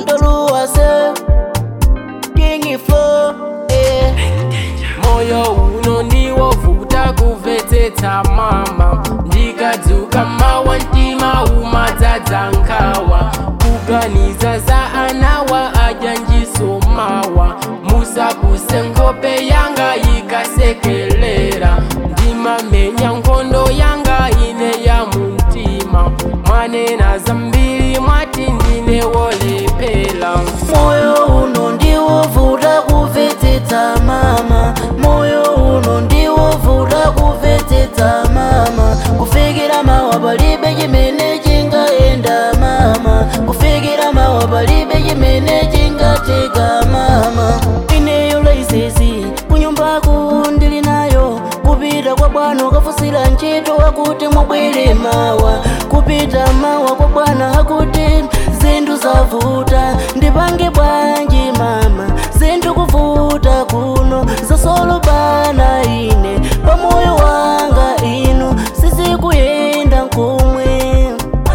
ntoluwase King Flow eh. moyo uno ndiwovuta kumvetsetsa mama ndikadzuka mawa mtima umadzadza nkhawa kuganiza za anawa ajanjisomawa musakuse nkhope yanga ikasekelera ndimamenya nkhondo yanga ine ya mumtima mwanena zambiri mwati ndine wolephera moyo uno ndiwovuta kumvetsetsa mama moyo uno ndiwovuta kumvetsetsa mama kufikira mawa palibe chimene chingayenda mama kufikira mawa palibe chimene chingatika mama ineyo laisesi kunyumbaku ndili nayo kupita kwa bwana ukafusira ntchito akuti mubwere mawa kupita mawa kwa bwana akuti zinthu zavuta ndipange bwanji mama zinthu kuvuta kuno zasolo bana ine pamoyo wanga ino sizikuyenda nkomwe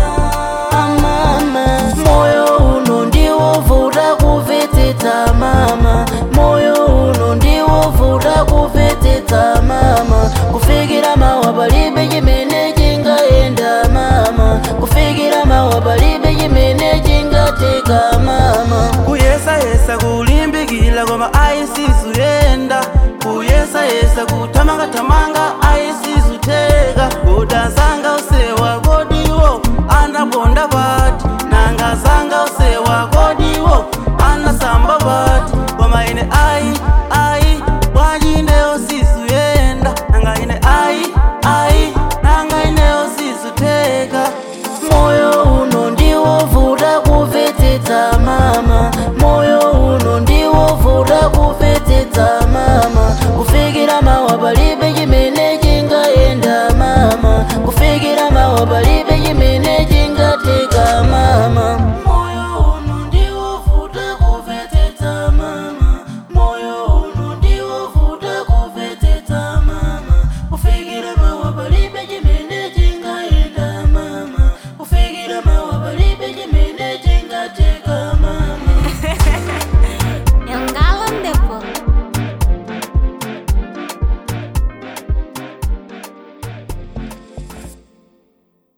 amama moyo uno ndiwovuta kumvetsetsa mama moyo uno ndiwovuta kumvetsetsa mama kufikira mawa palibe chimene chingayenda mama kufikira mawa palibe chimene chingatika mama kuyesayesa kulimbikila koma ayisizuyenda kuyesayesa kuthamangathamanga